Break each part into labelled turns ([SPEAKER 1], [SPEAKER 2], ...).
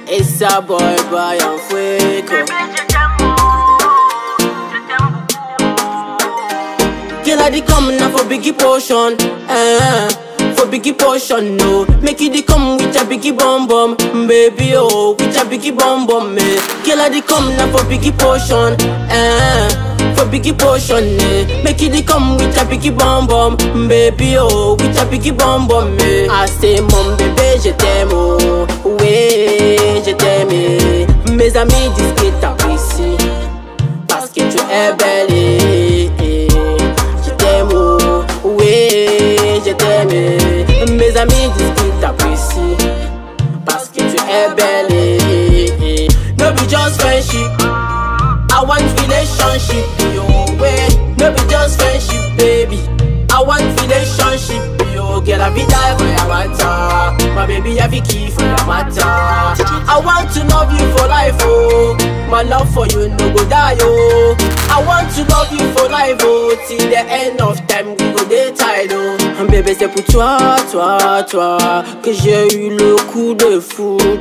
[SPEAKER 1] Esa boy, Brian Fuego. Girl, I dey come now for biggie portion. Eh, for biggie portion, no. Make you dey come with a biggie bum bum, baby, oh, with a biggie bum bum, me. Girl, I dey come now for biggie portion. Eh, for biggie portion, eh. Make you dey come with a biggie bum bum, baby, oh, with a biggie bum bum, me. I say, mon bébé, je t'aime, oh, oui, je t'aime. eh. Mes amis disent que t'apprécies parce que tu es belle. eh, eh. Je t'aime, oh, oui, je t'aime. eh. Mes amis disent qu'ils t'apprécient parce que tu es belle. eh, eh. No be just friendship, I want relationship. Yo, way. No be just friendship, baby. I want relationship. Yo, girl, I be die for your matter. My baby, I be key for your matter. I want to love you for life, oh. My love for you no go die, oh. I want to love you for life, oh. Till the end of time, we go dey tied, oh. Bébé, c'est pour toi, toi, toi, que j'ai eu le coup de foot.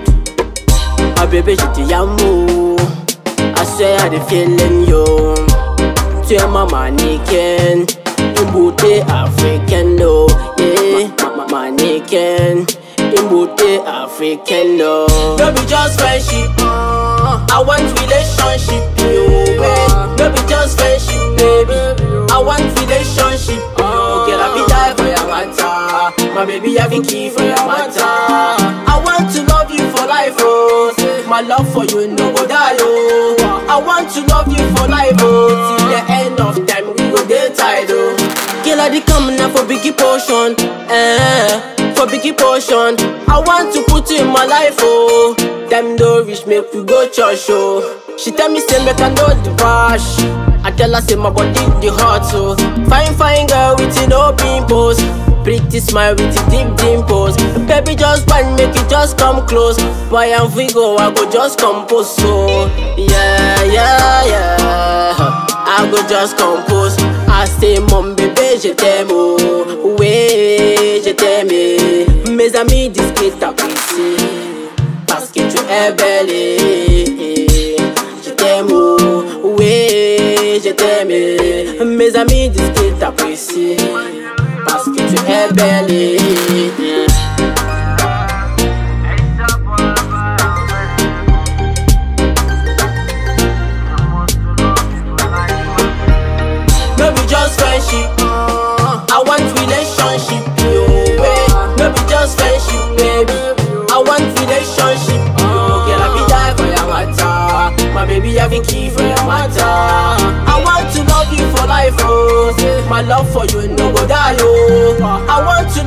[SPEAKER 1] Ah bébé, je te amour. I swear I dey feeling you. Tu es ma mannequin, une beauté africaine, oh yeah. Ma- ma- Mannequin, une beauté africaine, oh. No be just friendship, I want relationship, yo. yeah. No be just friendship, baby. I want relationship, yo. Girl, I be die for your matter. My baby, I be key for your matter. I want to love you for life, oh. My love for you no go die, oh. I want to love you for life, oh. Till the end of time, we go dey tied, oh. Girl, I dey come now for biggie portion, eh? For biggie portion, I want to put you in my life, oh. Them don't reach, make we go church, oh. She tell me say make I know the bash. I tell her say my body the hot, so fine fine girl with you no pimples. Pretty smile with the deep dimples. Baby, just one, make it just come close. Boy, and we go, I go just compose. So, yeah, yeah, yeah. I go just compose. I say, mon bébé, je t'aime, oh. Oui, je t'aime. Mes amis disent qu'ils t'apprécient. Parce que tu es belle. eh, eh. Je t'aime, oh. Oui, je t'aime. Mes amis disent qu'ils t'apprécient parce que tu es belle. eh. No be just friendship, I want relationship. Yo, eh. No be just friendship, baby. I want relationship. Yo, girl, I be die for your matter. My baby, I be key for your matter. I want to love you for life, oh. My love for you no go die, oh. I want to